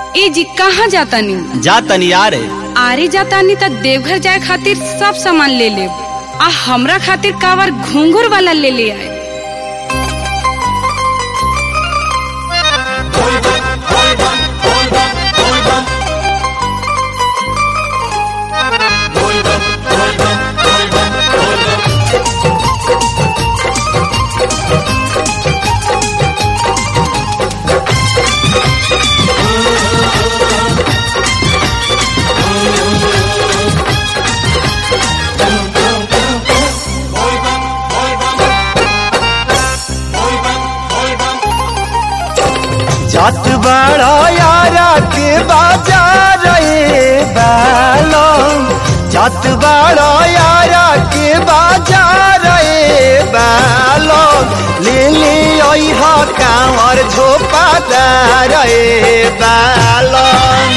ए जी कहाँ जातानी जा तनी यार आरे जातानी त देवघर जाए खातिर सब सामान ले लेब आ हमरा खातिर कावर घुंघरू वाला ले ले आए जात बड़ा यारा के बाजार रे बालम जात बड़ा यारा के बाजार रे बालम ले ले अइहा कांवर झोपादार रे बालम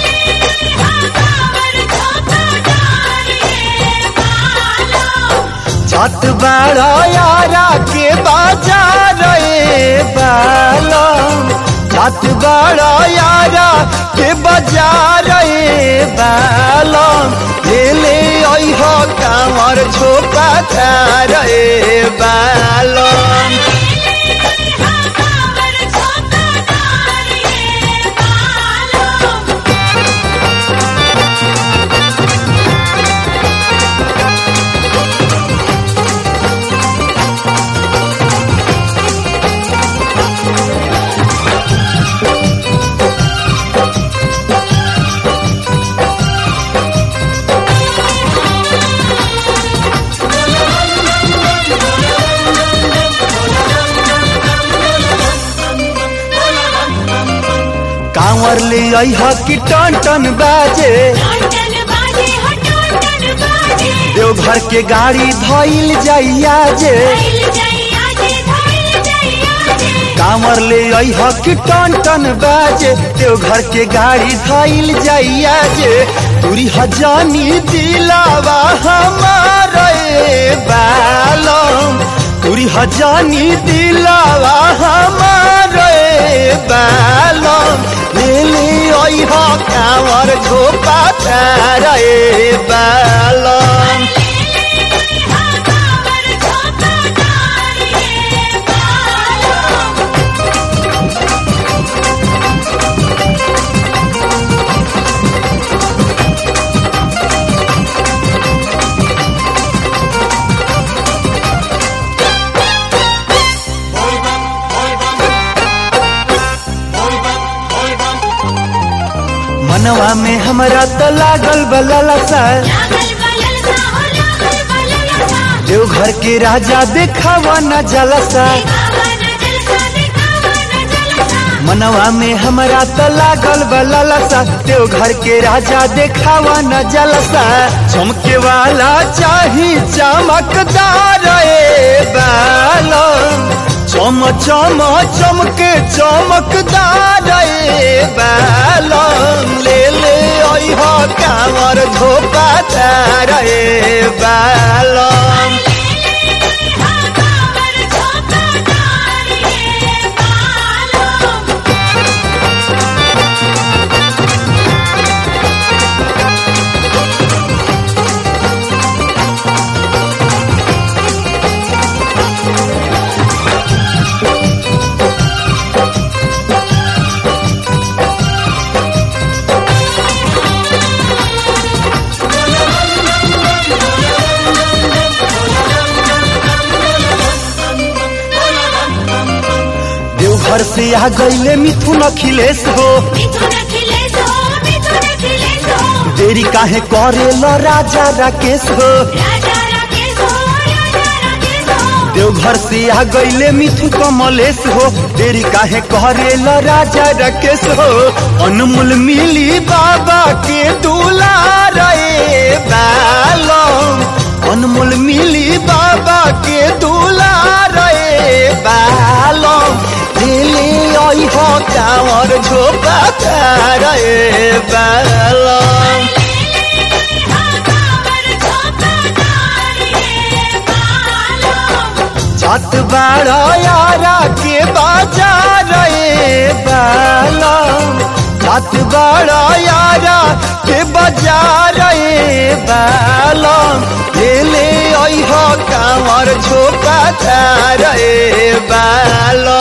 जात बड़ा यारा के बाजार रे बालम जात बड़ा यारा के बाजार रे बालम ले ले अइह कांवर झोपा थार रे बालम कांवर ले अइह कि टन टन बाजे देवघर के गाड़ी धइल जाइया जे कांवर ले अइह कि टन टन बाजे देवघर के गाड़ी धइल जाइया जे तुरी हजानी दिलावा हमारे बालम तुरी हजानी दिलावा हमारे बालम ले ले अइह कांवर झोपा रे बालम मनवा में हमरा त लागल बललसा देवघर के राजा देखावा न जलसा मनवा में हमरा त लागल बललसा देवघर के राजा देखावा न जलसा चमके वाला चाही चमकदार ए बालम चम चम चमके चमकदार ए बालम ले ले अइह कांवर झोपा रे बालम देवघर से आ गईले मिथुन अखिलेश हो देरी काहे करेल राजा राकेश हो देवघर से आ गईले मिथु कमलेश हो देरी काहे करेल राजा राकेश हो अनमोल मिली बाबा के दुलार रे बालम अनमोल मिली बाबा के दुलार रे बालम दिली अइह कांवर झोपा रे बालम जात बाड़ा यारा के बाजार रे बालम जात भाता रे बालो